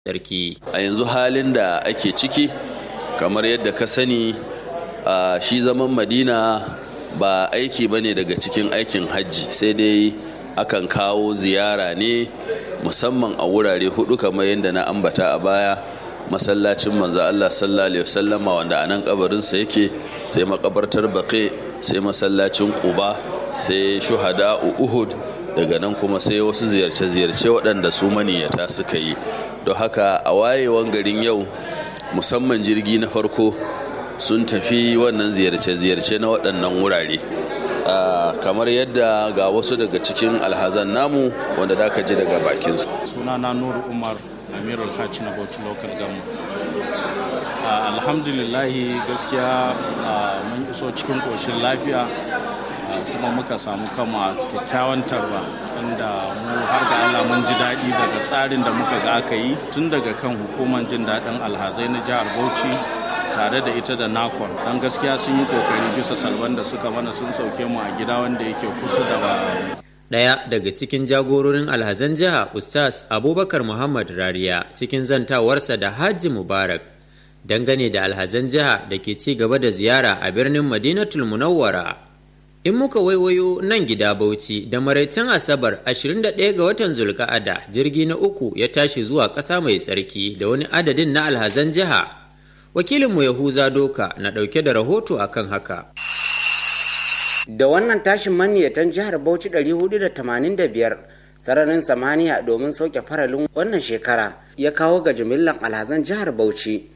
sarki. a yanzu halin da ake ciki kamar yadda ka sani a shi zaman madina ba aiki ba ne daga cikin aikin hajji sai dai akan kawo ziyara ne musamman a wurare hudu kamar yadda na ambata a baya masallacin manzo Allah sallallahu alaihi wasallama wanda a nan kabarinsa yake sai makabartar baƙe sai masallacin quba sai shuhada uhud daga nan kuma sai wasu ziyarce-ziyarce waɗanda su maniyata suka yi don haka a wayewan garin yau musamman jirgi na farko sun tafi wannan ziyarce-ziyarce na waɗannan wurare kamar yadda ga wasu daga cikin alhazan namu wanda da ka ji daga bakinsu sunana nuru umar amirul hajj na bauchi local government alhamdulillahi gaskiya mun iso cikin ƙoshin lafiya kuma muka samu kama kyakkyawan tarba inda mu har ga Allah mun ji daɗi daga tsarin da muka ga aka yi tun daga kan hukumar jin daɗin alhazai na jihar Bauchi tare da ita da nakon don gaskiya sun yi kokari bisa talban da suka mana sun sauke mu a gida wanda yake kusa da Ɗaya daga cikin jagororin alhazan jiha Ustaz Abubakar Muhammad Rariya cikin zantawarsa da Hajji Mubarak dangane da alhazan jiha da ke ci gaba da ziyara a birnin Madinatul Munawwara. In muka waiwayo nan gida Bauchi da maraicin Asabar 21 ga watan Zulka'ada jirgi na uku ya tashi zuwa ƙasa mai tsarki da wani adadin na alhazan jiha. Wakilinmu Yahuza Doka na ɗauke da rahoto akan haka. Da wannan tashin maniyatan jihar Bauchi 485 sararin samaniya domin sauke faralin wannan shekara ya kawo ga jimillan alhazan jihar Bauchi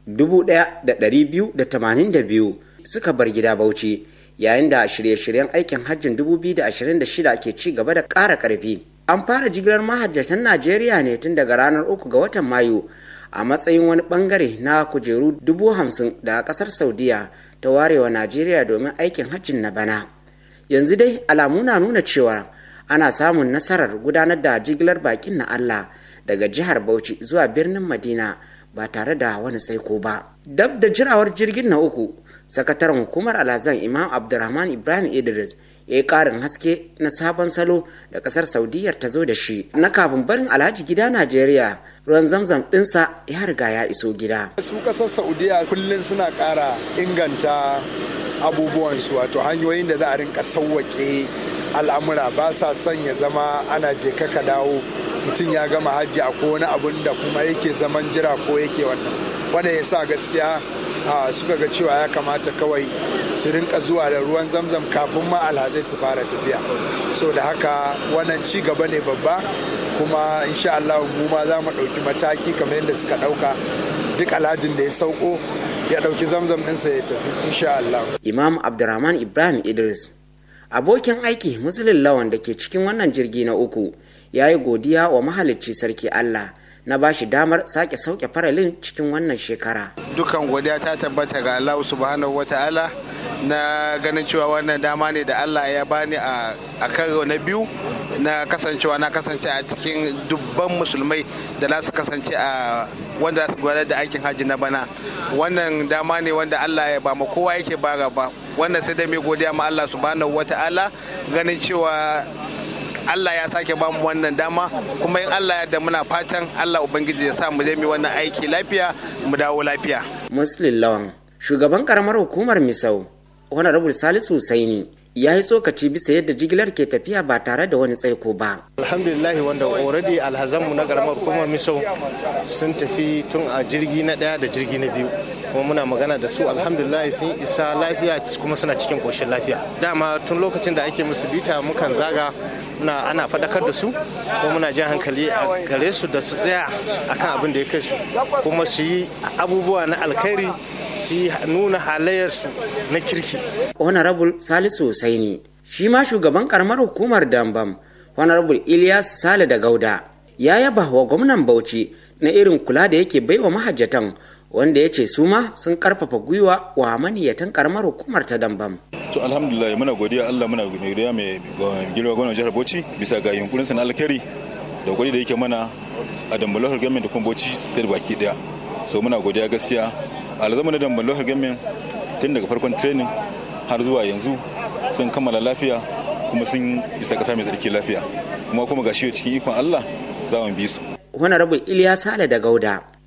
1,282 suka bar gida Bauchi. yayin da shirye-shiryen aikin hajjin 2026 ke ci gaba da ƙara ƙarfi. An fara jigilar mahajjatan Najeriya ne tun daga ranar uku ga watan Mayu a matsayin wani bangare na kujeru dubu hamsin da ƙasar Saudiya ta warewa Najeriya domin aikin hajjin na bana. Yanzu dai alamu na nuna cewa ana samun nasarar gudanar da jigilar bakin na Allah daga jihar Bauchi zuwa birnin Madina ba tare da wani tsaiko ba. Dab da jirawar jirgin na uku, sakataren hukumar alhazan imam abdulrahman ibrahim idris ya yi karin haske na sabon salo da kasar saudiyyar ta zo da shi na kafin barin alhaji gida najeriya ruwan zamzam dinsa ya riga ya iso gida su kasar saudiya kullum suna kara inganta abubuwansu wato hanyoyin da za a rinka sauwaƙe al'amura ba sa son ya zama ana je ka dawo mutum ya gama hajji a wani abun da kuma yake zaman jira ko yake wannan wanda ya sa gaskiya suka ga cewa ya kamata kawai su rinka zuwa da ruwan zamzam kafin ma alhazai su fara tafiya so da haka wannan ci gaba ne babba kuma insha Allah mu ma za mu ɗauki mataki kamar yadda suka ɗauka duk alhajin da ya sauko ya ɗauki zamzam ɗinsa ya tafi insha Allah. Imam Abdurrahman Ibrahim Idris abokin aiki musulun lawan da ke cikin wannan jirgi na uku ya yi godiya wa mahalicci sarki Allah na ba shi damar sake sauke faralin cikin wannan shekara. Dukan godiya ta tabbata ga Allah subhanahu wa ta'ala na ganin cewa wannan dama ne da Allah ya bani a karo na biyu na kasancewa na kasance a cikin dubban musulmai da za su kasance a wanda za su gudanar da aikin hajji na bana wannan dama ne wanda Allah ya ba ma kowa yake bara ba wannan sai dai mai godiya ma Allah subhanahu wa ta'ala ganin cewa Allah ya sake ba mu wannan dama kuma in Allah ya da muna fatan Allah Ubangiji ya sa mu je mu wannan aiki lafiya mu dawo lafiya. Muslim Lawan shugaban karamar hukumar Misau Honorable Salisu Husaini ya yi tsokaci bisa yadda jigilar ke tafiya ba tare da wani tsaiko ba. Alhamdulillah wanda already alhazanmu na karamar hukumar Misau sun tafi tun a jirgi na daya da jirgi na biyu. kuma muna magana da su alhamdulillah sun isa lafiya kuma suna cikin koshin lafiya dama tun lokacin da ake musu bita mukan zaga muna ana faɗakar da su kuma muna jan hankali a gare su da su tsaya akan abin da ya kai su kuma su yi abubuwa na alkhairi su yi nuna halayyarsu na kirki honorable salisu husaini shi ma shugaban karamar hukumar dambam honorable ilyas sale da gauda ya yaba wa gwamnan bauchi na irin kula da yake baiwa mahajjatan wanda ya ce su ma sun karfafa gwiwa wa maniyatan karamar hukumar ta dambam. to alhamdulillah muna godiya Allah muna godiya mai girma gwamnan jihar Bauchi bisa ga yunkurin na alkhairi da gwadi da yake mana a dambar local government da kuma Bauchi state baki daya so muna godiya gaskiya alzama na dambar local government tun daga farkon training har zuwa yanzu sun kammala lafiya kuma sun isa kasa mai tsarki lafiya kuma kuma ga shi cikin ikon Allah za mu bi su honorable iliya sale da gauda